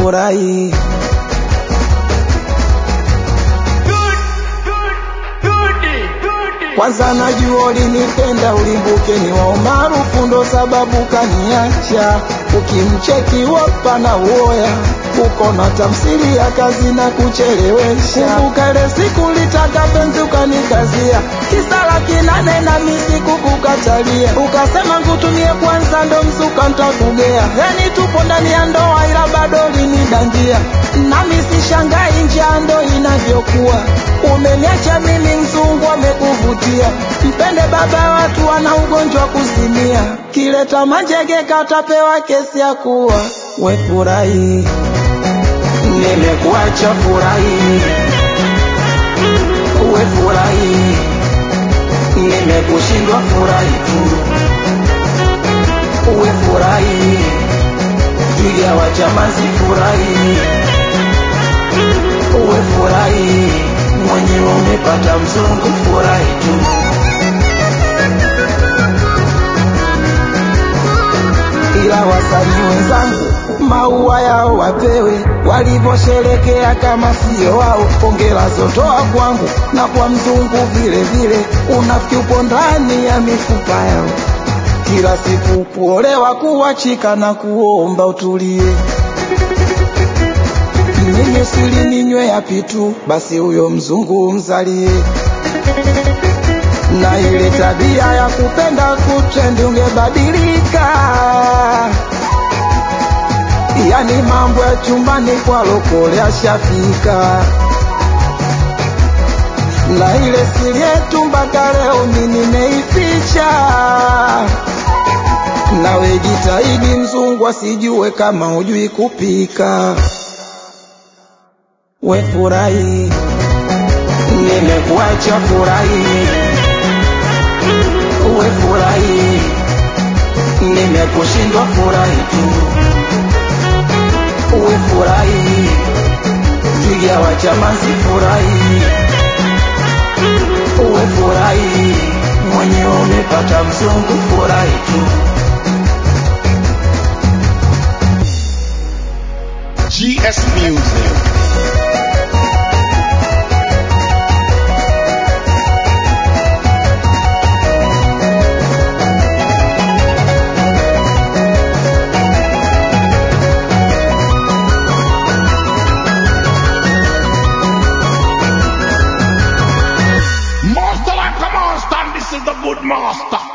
furahi. Kwanza najua ulinipenda ulimbuke ni wa umaarufu ndo sababu kaniacha. Ukimcheki wapa na uoya uko na tamsiri ya kazi na kuchelewesha. Kumbuka ile siku litaka penzi ukanikazia kisa laki nane na misi kukukatalia, ukasema ngutumie kwanza ndo msuka ntakugea. Yani tupo ndani ya ndoa ila bado linidangia, nami sishangai njia ndo inavyokuwa. Umeniacha mimi mzungu amekuvutia, mpende baba watu wana ugonjwa kuzimia, kileta manjege katapewa kesi ya kuwa we furahi nimekuacha furahi, uwe furahi, nimekushindwa furahi tu, uwe furahi, twiga wa chamazi furahi, uwe furahi, mwenyewe umepata mzungu furahi tu. ila wasanii wenzangu maua yao wapewe walivyosherekea kama sio wao. Hongera zotoa kwangu na kwa mzungu vile vile, unafiki upo ndani ya mifupa yao. Kila siku kuolewa, kuachika na kuomba utulie. Mimi sili ninywe yapi tu, basi huyo mzungu mzalie na ile tabia ya kupenda kutrendi ungebadilika. Yani mambo ya chumbani kwa lokole ashafika, na ile siri yetu mpaka leo mi nimeificha. Nawe jitahidi mzungu asijue kama hujui kupika. We furahi, nimekuacha furahi uwe furahi, nimekushindwa furahi tu, uwe furahi, twiga wa chamazi furahi, uwe furahi, mwenyewe umepata mzungu furahi tu. GS Music. Master like a monster, and this is the good master.